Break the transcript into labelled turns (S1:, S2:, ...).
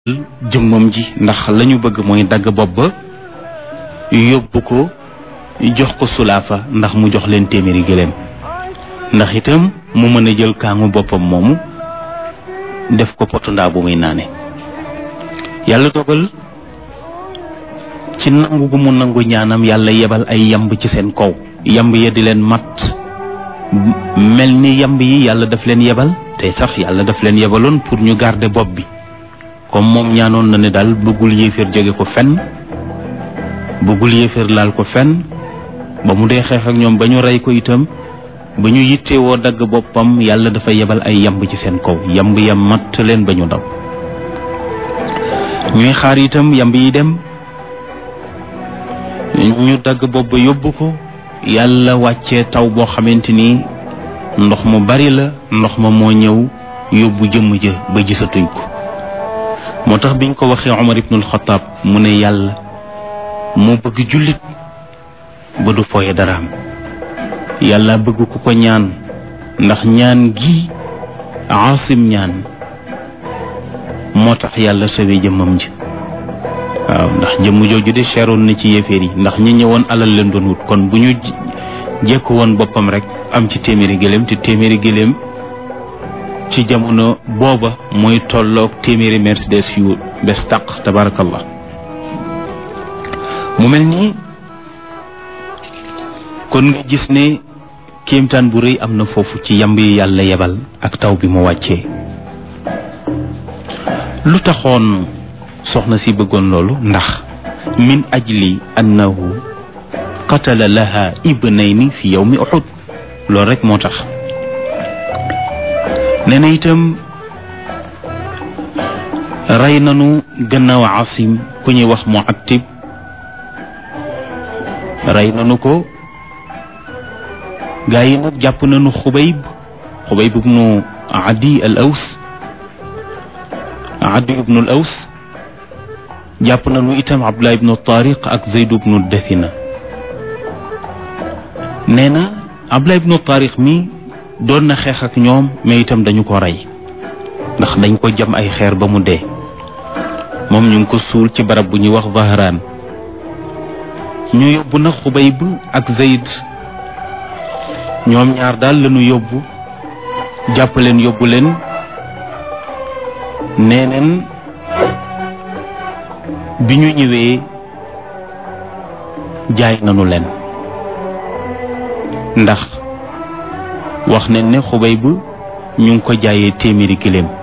S1: jëmmam ji ndax lañu bëgg mooy dagg bopp ba yóbbu ko jox ko sulaafa ndax mu jox leen téeméeri gëléem ndax itam mu mën a jël kaangu boppam moomu def ko potu ndaa bu muy naane yàlla dogal ci nangu gu mu nangu ñaanam yàlla yebal ay yamb ci seen kaw yamb ya di leen mat mel ni yamb yi yàlla daf leen yebal te sax yàlla daf leen yebaloon pour ñu garder bopp bi comme moom ñaanoon na ne daal bëggul yéeféer jóge ko fenn bëggul yéeféer laal ko fenn ba mu dee xeex ak ñoom ba ñu rey ko itam ba ñu yittewoo dagg boppam yàlla dafa yebal ay yamb ci seen kaw yamb ya matt leen ba ñu daw ñuy xaar itam yamb yi dem ñu dagg bopp ba yóbbu ko yàlla wàccee taw boo xamante ni ndox mu bari la ndox ma moo ñëw yóbbu jëmm ja ba gisatuñ ko moo tax biñ ko waxee Omar ibnul Xataab mu ne yàlla moo bëgg jullit ba du fooye daraam yàlla bëgg ku ko ñaan ndax ñaan gi aasim ñaan moo tax yàlla sawee jëmmam ji waaw ndax jëmm jooju de cheroon na ci yéeféer yi ndax ñi ñëwoon alal leen doon wut kon bu ñu jekku woon boppam rek am ci téeméeri gëléem te téeméeri gëléem ci jamono booba mooy tolloog téeméeri mercedes yu bes tàq tabarakallah mu mel nii kon nga gis ne kéemtaan bu rëy am na foofu ci yamb yi yàlla yebal ak taw bi mu wàccee lu taxoon soxna si bëggoon loolu ndax min ajli annahu qatala laha ibnayni fi yawmi uhud loolu rek moo tax nee na itam rey nanu gannaaw asim ku ñuy wax muattib rey nanu ko gaa yi nag jàpp nanu xubayb xubayb ibnu adi al aws adi ibnu al aws jàpp nanu itam abdullah ibnu tariq ak zayd ibnu dathina nee na abdullah ibnu tariq mi doon na xeex ak ñoom mais itam dañu ko rey ndax dañ ko jam ay xeer ba mu dee moom ñu ngi ko suul ci barab bu ñuy wax Zahraan ñu yóbbu na Xubayb ak Zayd ñoom ñaar daal lañu yóbbu jàpp leen yóbbu leen nee neen bi ñu ñëwee jaay nanu leen ndax wax nañ ne xubay bu ñu ngi ko jaayee téeméeri giléem